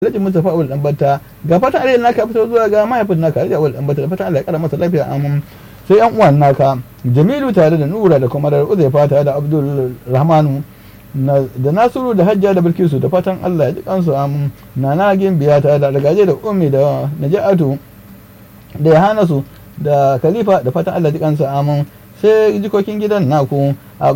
Alhaji Mustapha Awul Dambata ga fatan alheri naka fito zuwa ga mahaifin naka Alhaji Awul Dambata da fatan Allah ya kara masa lafiya amin sai yan uwan naka Jamilu tare da Nura da kuma da Uzaifa tare da Abdul Rahmanu da Nasiru da Hajja da Bilkisu da fatan Allah ya ji kansu amin Nana Gimbiya tare da Ragaje da Ummi da Najatu da Yahanasu da Khalifa da fatan Allah ya ji kansu amin sai jikokin gidan naku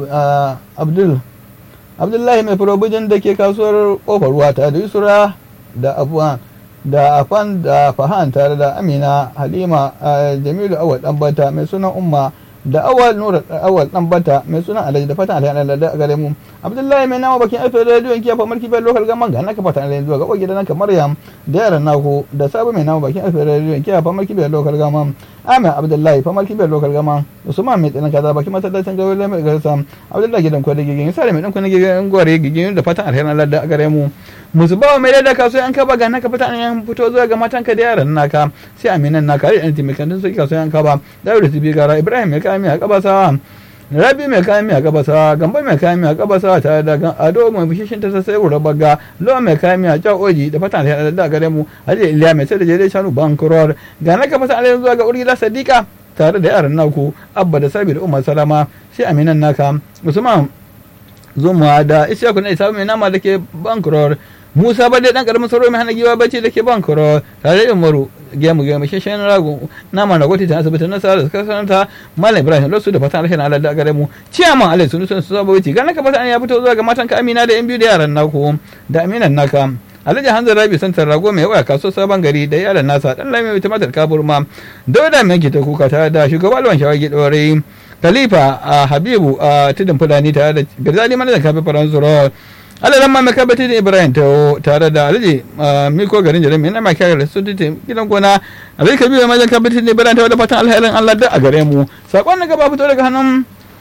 Abdul Abdullahi mai furobujin da ke kasuwar kofar ruwa tare da Yusura da afuwan da afan da fahan tare da amina halima jamilu awal ɗanbata mai sunan umma da awal nura awal ɗanbata mai sunan alhaji da fatan alhaji da gare mu abdullahi mai nama bakin alfa rediyon kiyafa marki bai lokal gaman ga naka fatan alhaji zuwa ga gidan naka maryam da yaran naku da sabu mai nama bakin alfa rediyon kiyafa marki bai lokal gaman amin abdullahi fa marki bai lokal gaman usman mai tsinan kaza bakin masallacin gawar da mai garsa abdullahi gidan kwada gigin sare mai dan kwana gigin gore gigin da fatan alhaji Allah da gare mu musu bawa mai da kaso an kaba ga naka fata an fito zuwa ga matanka da yaran naka sai aminan naka da anti mai kantin sai kaso an kaba da da tibi gara ibrahim mai kami a kabasa rabi mai kami a kabasa gamba mai kami a kabasa tare da ado mai bishishin ta sai wura baga lo mai kami a jawo oji da fata da da gare mu haje iliya mai sai da jere shanu bankuror ga naka fata an zuwa ga urgila sadiqa tare da yaran naku abba da sabi da umar salama sai aminan naka usman zuma da ishaku na isa mai nama da ke bankuror musa ba dai dan karamin sauro mai hana giwa bacci da ke bankoro tare da umaru gemu gemu shashen rago nama na gwati ta asibitin nasara da suka sanata malam ibrahim losu da fatan alheri allah da gare mu ciyaman alai sunu sun saba wuce gana ka fatan ya fito zuwa ga matan ka amina da yan biyu da yaran naku da aminan naka alhaji hanzar rabi santar rago mai waya kaso sabon gari da yaran nasa dan lami mai tumatar kaburma dauda mai ta kuka tare da shugaban alwan shawagi dore khalifa a habibu a tudun fulani tare da garzali manajan kafin faransu alalan ma maka bati da ibrahim ta tare da alhaji miko garin jirgin mai nama kyakar da sun gidan gona alhaji kabiru majan ka bati da ibrahim ta wadda fatan alherin allah da a gare mu sakon na gaba fito daga hannun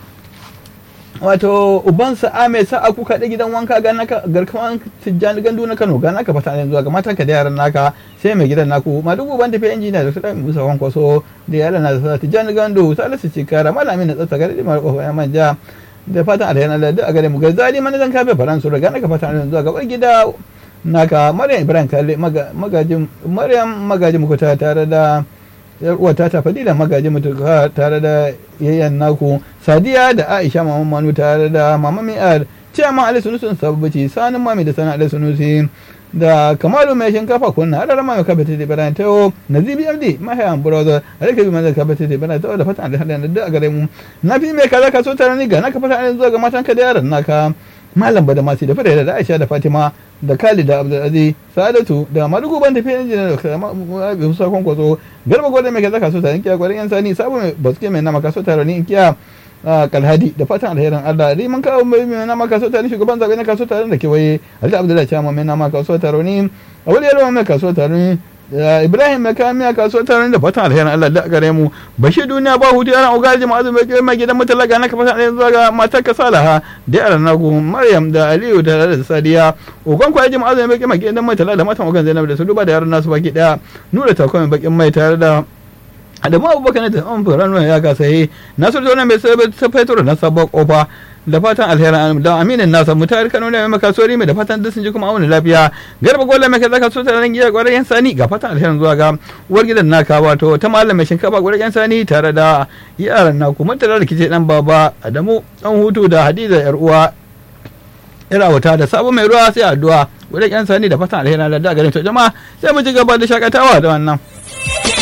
wato ubansa ame sa aku kaɗe gidan wanka ga naka garkawan tijjani gandu na kano ga naka fata yanzu ga matan ka da yaran naka sai mai gidan naku ma duk uban tafiya injiniya da su ɗan musa kwankwaso da yaran na sa tijjani gandu salisu cikara malamin na tsatsa gari mara kofa ya manja da fatan alheri Allah da a gare mu garzali manajan kafe faransu daga naka fatan alheri zuwa gabar gida naka maryam ibrahim kalle magajin maryam magajin mukuta tare da yar uwa ta fadila magajin mutuka tare da yayyan naku sadiya da aisha maman manu tare da mama mi'ar ciyama ali sunusun sabbaci sanin mami da sana ali sunusi da kamalu mai shinkafa kunna adar ma mai kabata da bayan tayo nazibi abdi mahayan brother alaka bi mai kabata da bayan tayo da fatan da hadan da a gare mu na fi mai kaza ka so tare ni ga naka fatan zuwa ga matan ka da yaran naka malam bada masu da fada da Aisha da Fatima da Khalid da Abdulaziz Sadatu da Madugu ban tafiya injina da Musa Kwankwaso garba gwada mai kaza ka so tare kiya gwarin yan sani sabo mai baske mai nama ka so tare ni kiya kalhadi da fatan alherin Allah riman kawo mai mai nama kaso tare shugaban zabe na kaso tare da kewaye Ali Abdullahi Chama mai nama kaso tare ni Awali Yarwa mai kaso tare ni Ibrahim mai kawo miya kaso tare da fatan alherin Allah da gare mu bashi duniya ba hutu yana ugaji ma'azu mai kai mai gidan mutalaga na kafa alherin zuwa ga matar ka Salaha da yaran nagu Maryam da Aliyu da da Sadiya ugon kwa yaji ma'azu mai kai mai gidan mutalaga da matan ugan Zainab da su duba da yaran nasu baki daya nura takwai bakin mai tare da adamu abubakar da an fara nuna ya gasa yi nasu da wani mai fetur na sabon kofa da fatan alherin da aminin nasa mutar kano ne mai kasuwari mai da fatan duk sun ji kuma auna lafiya garba gola mai kaza kasuwa tare gida gwarar yan sani ga fatan alherin zuwa ga uwar gidan naka wato ta malam mai shinkafa gwarar yan sani tare da yaran naku mun tare da kice dan baba adamu dan hutu da hadiza yar uwa irawata da sabon mai ruwa sai addu'a gwarar yan sani da fatan alherin da garin to jama'a sai mu ji gaba da shakatawa da wannan